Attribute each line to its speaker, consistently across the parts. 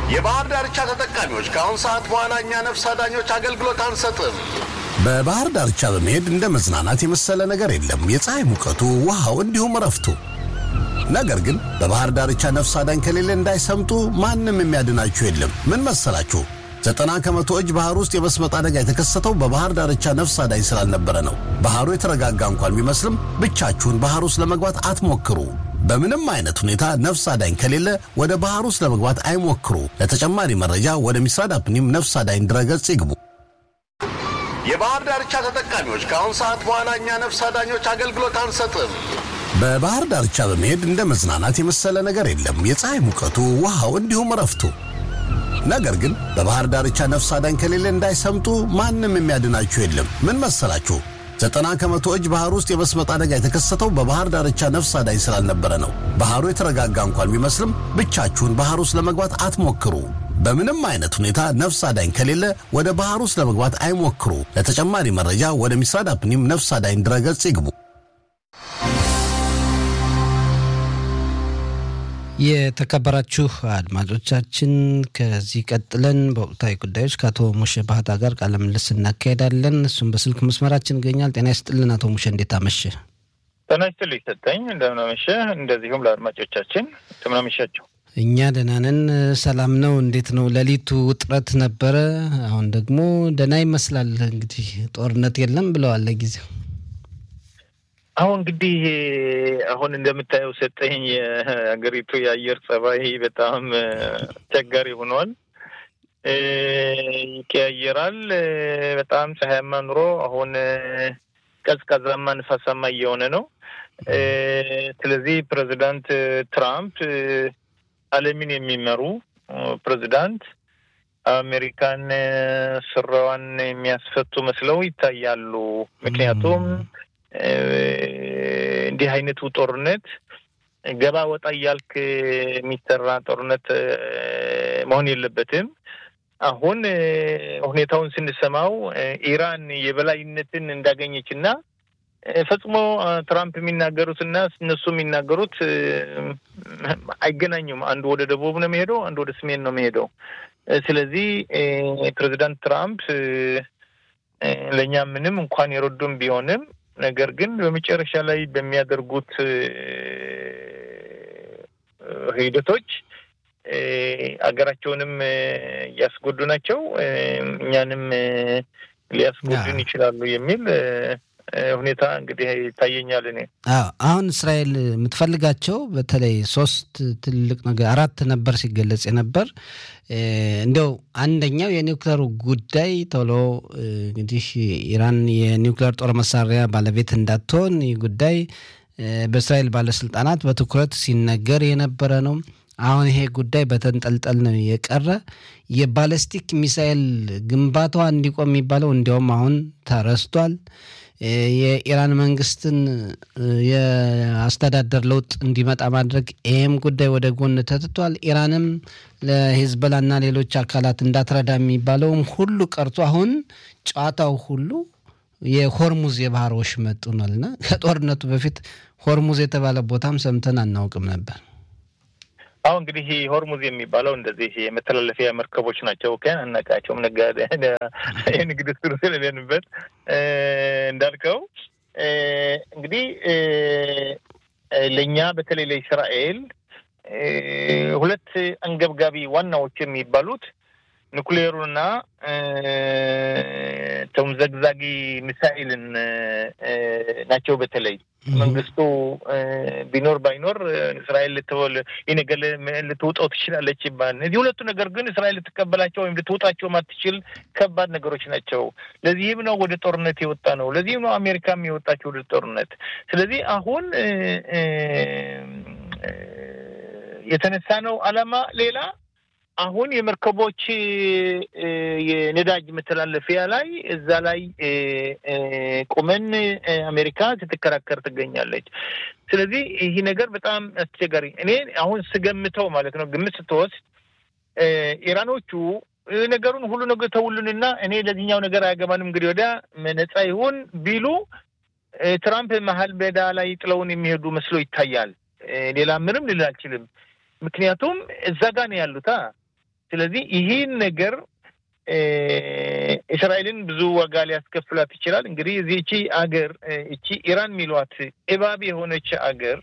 Speaker 1: የባህር ዳርቻ ተጠቃሚዎች ከአሁን ሰዓት በኋላ እኛ ነፍስ አዳኞች አገልግሎት አንሰጥም።
Speaker 2: በባህር ዳርቻ በመሄድ እንደ መዝናናት የመሰለ ነገር የለም። የፀሐይ ሙቀቱ፣ ውሃው፣ እንዲሁም እረፍቱ። ነገር ግን በባህር ዳርቻ ነፍስ አዳኝ ከሌለ እንዳይሰምጡ ማንም የሚያድናችሁ የለም። ምን መሰላችሁ? ዘጠና ከመቶ እጅ ባህር ውስጥ የመስመጥ አደጋ የተከሰተው በባህር ዳርቻ ነፍስ አዳኝ ስላልነበረ ነው። ባህሩ የተረጋጋ እንኳን ቢመስልም ብቻችሁን ባህር ውስጥ ለመግባት አትሞክሩ። በምንም አይነት ሁኔታ ነፍስ አዳኝ ከሌለ ወደ ባህር ውስጥ ለመግባት አይሞክሩ። ለተጨማሪ መረጃ ወደ ሚስራድ አፕኒም ነፍስ አዳኝ ድረገጽ ይግቡ።
Speaker 1: የባህር ዳርቻ ተጠቃሚዎች ከአሁን ሰዓት በኋላ እኛ ነፍስ አዳኞች አገልግሎት አንሰጥም።
Speaker 2: በባህር ዳርቻ በመሄድ እንደ መዝናናት የመሰለ ነገር የለም። የፀሐይ ሙቀቱ፣ ውሃው፣ እንዲሁም እረፍቱ። ነገር ግን በባህር ዳርቻ ነፍስ አዳኝ ከሌለ እንዳይሰምጡ ማንም የሚያድናችሁ የለም። ምን መሰላችሁ? ዘጠና ከመቶ እጅ ባህር ውስጥ የመስመጥ አደጋ የተከሰተው በባህር ዳርቻ ነፍስ አዳኝ ስላልነበረ ነው። ባህሩ የተረጋጋ እንኳን ቢመስልም ብቻችሁን ባህር ውስጥ ለመግባት አትሞክሩ። በምንም አይነት ሁኔታ ነፍስ አዳኝ ከሌለ ወደ ባህር ውስጥ ለመግባት አይሞክሩ። ለተጨማሪ መረጃ ወደ ሚስራድ አፕኒም ነፍስ አዳኝ ድረገጽ ይግቡ።
Speaker 3: የተከበራችሁ አድማጮቻችን ከዚህ ቀጥለን በወቅታዊ ጉዳዮች ከአቶ ሙሼ ባህታ ጋር ቃለ ምልልስ እናካሄዳለን። እሱም በስልክ መስመራችን ይገኛል። ጤና ይስጥልን አቶ ሙሼ፣ እንዴት አመሸ?
Speaker 4: ጤና ይስጥልኝ ሰጠኝ። እንደምን አመሸ። እንደዚሁም ለአድማጮቻችን እንደምን አመሻቸው።
Speaker 3: እኛ ደህና ነን፣ ሰላም ነው። እንዴት ነው? ሌሊቱ ውጥረት ነበረ፣ አሁን ደግሞ ደህና ይመስላል። እንግዲህ ጦርነት የለም ብለዋል ለጊዜው
Speaker 4: አሁን እንግዲህ አሁን እንደምታየው ሰጠኝ የሀገሪቱ የአየር ጸባይ በጣም አስቸጋሪ ሆኗል። ይቀያየራል። በጣም ፀሐያማ ኑሮ አሁን ቀዝቃዛማ ንፋሳማ እየሆነ ነው። ስለዚህ ፕሬዚዳንት ትራምፕ ዓለምን የሚመሩ ፕሬዚዳንት አሜሪካን ስራዋን የሚያስፈቱ መስለው ይታያሉ። ምክንያቱም እንዲህ አይነቱ ጦርነት ገባ ወጣ እያልክ የሚሰራ ጦርነት መሆን የለበትም። አሁን ሁኔታውን ስንሰማው ኢራን የበላይነትን እንዳገኘች እና ፈጽሞ ትራምፕ የሚናገሩት እና እነሱ የሚናገሩት አይገናኙም። አንዱ ወደ ደቡብ ነው የሚሄደው፣ አንዱ ወደ ሰሜን ነው የሚሄደው። ስለዚህ ፕሬዚዳንት ትራምፕ ለእኛ ምንም እንኳን የረዱም ቢሆንም ነገር ግን በመጨረሻ ላይ በሚያደርጉት ሂደቶች አገራቸውንም እያስጎዱ ናቸው፣ እኛንም ሊያስጎዱን ይችላሉ የሚል ሁኔታ እንግዲህ ይታየኛል። እኔ
Speaker 3: አሁን እስራኤል የምትፈልጋቸው በተለይ ሶስት ትልቅ ነገር አራት ነበር ሲገለጽ የነበር እንዲያው አንደኛው የኒውክሌሩ ጉዳይ ቶሎ እንግዲህ ኢራን የኒውክሌር ጦር መሳሪያ ባለቤት እንዳትሆን ይህ ጉዳይ በእስራኤል ባለስልጣናት በትኩረት ሲነገር የነበረ ነው። አሁን ይሄ ጉዳይ በተንጠልጠል ነው የቀረ። የባለስቲክ ሚሳኤል ግንባታዋ እንዲቆም የሚባለው እንዲያውም አሁን ተረስቷል። የኢራን መንግስትን የአስተዳደር ለውጥ እንዲመጣ ማድረግ ይህም ጉዳይ ወደ ጎን ተትቷል። ኢራንም ለሂዝበላና ሌሎች አካላት እንዳትረዳ የሚባለውም ሁሉ ቀርቶ አሁን ጨዋታው ሁሉ የሆርሙዝ የባህር ወሽመጥ ሆኗልና ከጦርነቱ በፊት ሆርሙዝ የተባለ ቦታም ሰምተን አናውቅም ነበር።
Speaker 4: አሁን እንግዲህ ሆርሙዝ የሚባለው እንደዚህ የመተላለፊያ መርከቦች ናቸው። ከን አናውቃቸውም። ነጋዴ የንግድ ስሩ ስለሌንበት እንዳልከው እንግዲህ ለእኛ በተለይ ለእስራኤል ሁለት አንገብጋቢ ዋናዎች የሚባሉት ኑክሌሩና ተምዘግዛጊ ሚሳኤልን ናቸው። በተለይ መንግስቱ ቢኖር ባይኖር እስራኤል ልትወል ይህ ነገር ልትውጠው ትችላለች ይባል። እነዚህ ሁለቱ ነገር ግን እስራኤል ልትቀበላቸው ወይም ልትውጣቸው ማትችል ከባድ ነገሮች ናቸው። ለዚህም ነው ወደ ጦርነት የወጣ ነው። ለዚህም ነው አሜሪካም የወጣቸው ወደ ጦርነት። ስለዚህ አሁን የተነሳ ነው አላማ ሌላ አሁን የመርከቦች የነዳጅ መተላለፊያ ላይ እዛ ላይ ቁመን አሜሪካ ስትከራከር ትገኛለች። ስለዚህ ይህ ነገር በጣም አስቸጋሪ እኔ አሁን ስገምተው ማለት ነው ግምት ስትወስድ ኢራኖቹ ነገሩን ሁሉ ነገር ተውሉንና እኔ ለዚህኛው ነገር አያገባንም እንግዲህ ወዲያ ነጻ ይሁን ቢሉ ትራምፕ መሀል ሜዳ ላይ ጥለውን የሚሄዱ መስሎ ይታያል። ሌላ ምንም ልል አልችልም። ምክንያቱም እዛ ጋ ነው ያሉታ ስለዚህ ይህን ነገር እስራኤልን ብዙ ዋጋ ሊያስከፍላት ይችላል። እንግዲህ እዚህ እቺ አገር እቺ ኢራን የሚሏት እባብ የሆነች አገር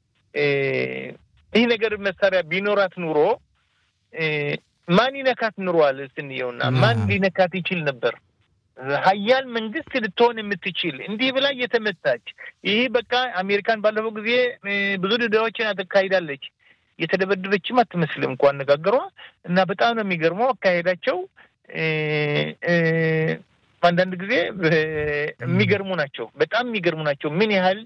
Speaker 4: ይህ ነገር መሳሪያ ቢኖራት ኑሮ ማን ይነካት ኑሯል ስንየውና ማን ሊነካት ይችል ነበር? ሀያል መንግስት ልትሆን የምትችል እንዲህ ብላ እየተመታች ይህ በቃ አሜሪካን ባለፈው ጊዜ ብዙ ድዳዎችን አካሂዳለች። የተደበደበችም አትመስልም እንኳ አነጋገሯ እና በጣም ነው የሚገርመው አካሄዳቸው። አንዳንድ ጊዜ የሚገርሙ ናቸው፣ በጣም የሚገርሙ ናቸው። ምን ያህል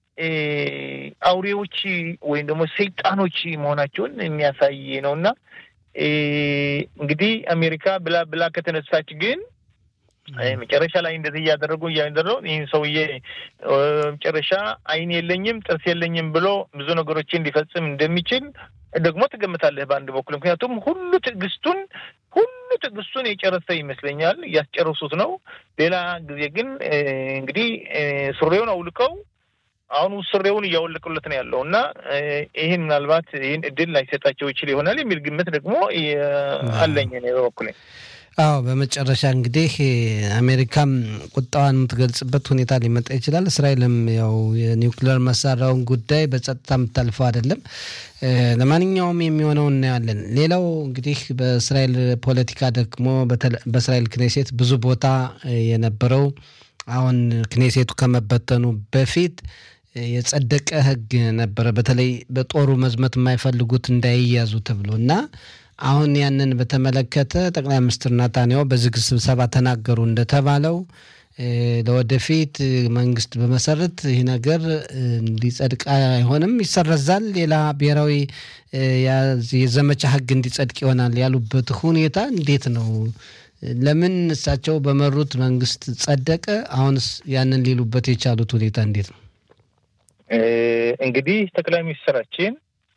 Speaker 4: አውሬዎች ወይም ደግሞ ሰይጣኖች መሆናቸውን የሚያሳይ ነው እና እንግዲህ አሜሪካ ብላ ብላ ከተነሳች ግን መጨረሻ ላይ እንደዚህ እያደረጉ እያደረው ይህን ሰውዬ መጨረሻ ዓይን የለኝም ጥርስ የለኝም ብሎ ብዙ ነገሮችን ሊፈጽም እንደሚችል ደግሞ ትገምታለህ በአንድ በኩል ምክንያቱም ሁሉ ትዕግስቱን ሁሉ ትዕግስቱን የጨረሰ ይመስለኛል። እያስጨረሱት ነው። ሌላ ጊዜ ግን እንግዲህ ሱሬውን አውልቀው አሁን ሱሬውን እያወለቁለት ነው ያለው እና ይህን ምናልባት ይህን እድል ላይሰጣቸው ይችል ይሆናል የሚል ግምት ደግሞ አለኝ እኔ በበኩሌ።
Speaker 3: አዎ በመጨረሻ እንግዲህ አሜሪካም ቁጣዋን የምትገልጽበት ሁኔታ ሊመጣ ይችላል። እስራኤልም ያው የኒውክሌር መሳሪያውን ጉዳይ በጸጥታ የምታልፈው አይደለም። ለማንኛውም የሚሆነው እናያለን። ሌላው እንግዲህ በእስራኤል ፖለቲካ ደግሞ በእስራኤል ክኔሴት ብዙ ቦታ የነበረው አሁን ክኔሴቱ ከመበተኑ በፊት የጸደቀ ሕግ ነበረ። በተለይ በጦሩ መዝመት የማይፈልጉት እንዳይያዙ ተብሎ እና አሁን ያንን በተመለከተ ጠቅላይ ሚኒስትር ናታንያሁ በዝግ ስብሰባ ተናገሩ። እንደተባለው ለወደፊት መንግስት በመሰረት ይህ ነገር እንዲጸድቅ አይሆንም፣ ይሰረዛል፣ ሌላ ብሔራዊ የዘመቻ ህግ እንዲጸድቅ ይሆናል ያሉበት ሁኔታ እንዴት ነው? ለምን እሳቸው በመሩት መንግስት ጸደቀ? አሁንስ ያንን ሊሉበት የቻሉት ሁኔታ እንዴት ነው?
Speaker 4: እንግዲህ ጠቅላይ ሚኒስትራችን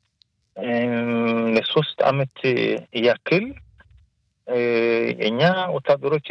Speaker 4: ለሶስት አመት ያክል የእኛ ወታደሮች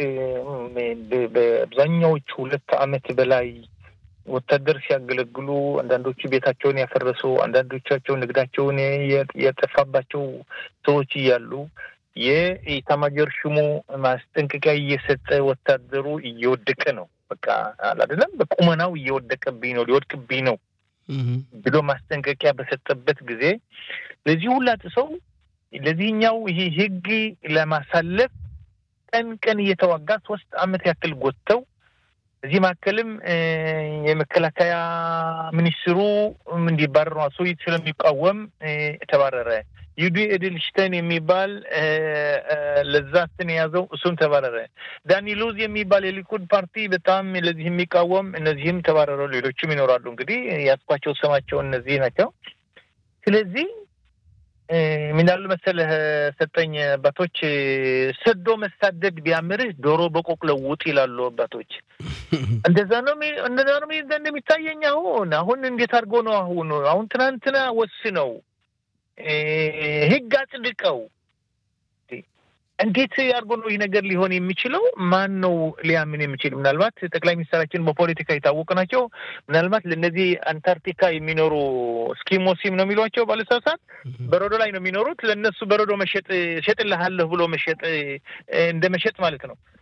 Speaker 4: በአብዛኛዎቹ ሁለት አመት በላይ ወታደር ሲያገለግሉ አንዳንዶቹ ቤታቸውን ያፈረሱ፣ አንዳንዶቻቸው ንግዳቸውን የጠፋባቸው ሰዎች እያሉ የኢታማጆር ሹሙ ማስጠንቀቂያ እየሰጠ ወታደሩ እየወደቀ ነው። በቃ አይደለም በቁመናው እየወደቀብኝ ነው ሊወድቅብኝ ነው ብሎ ማስጠንቀቂያ በሰጠበት ጊዜ ለዚህ ሁላ ሰው ለዚህኛው ይሄ ህግ ለማሳለፍ ቀን ቀን እየተዋጋ ሶስት አመት ያክል ጎተው እዚህ መካከልም የመከላከያ ሚኒስትሩ እንዲባረሩ አሶይት ስለሚቃወም ተባረረ። ዩዲ ኤድልሽተን የሚባል ለዛ ስን የያዘው እሱም ተባረረ። ዳኒ ሉዝ የሚባል የሊኩድ ፓርቲ በጣም ለዚህ የሚቃወም እነዚህም ተባረረ። ሌሎችም ይኖራሉ። እንግዲህ ያስኳቸው ስማቸው እነዚህ ናቸው። ስለዚህ ምናሉ መሰለህ ሰጠኝ አባቶች ሰዶ መሳደድ ቢያምርህ ዶሮ በቆቅ ለውጥ ይላሉ አባቶች። እንደዛ ነው እንደዛ ነው እንደሚታየኝ። አሁን አሁን እንዴት አድርጎ ነው አሁን አሁን ትናንትና ወስነው ህግ አጽድቀው እንዴት አድርጎ ነው ይህ ነገር ሊሆን የሚችለው? ማን ነው ሊያምን የሚችል? ምናልባት ጠቅላይ ሚኒስትራችን በፖለቲካ የታወቁ ናቸው። ምናልባት ለእነዚህ አንታርክቲካ የሚኖሩ ስኪሞሲም ነው የሚሏቸው ባለሳሳት በረዶ ላይ ነው የሚኖሩት። ለእነሱ በረዶ መሸጥ እሸጥልሃለሁ ብሎ መሸጥ እንደ መሸጥ ማለት ነው።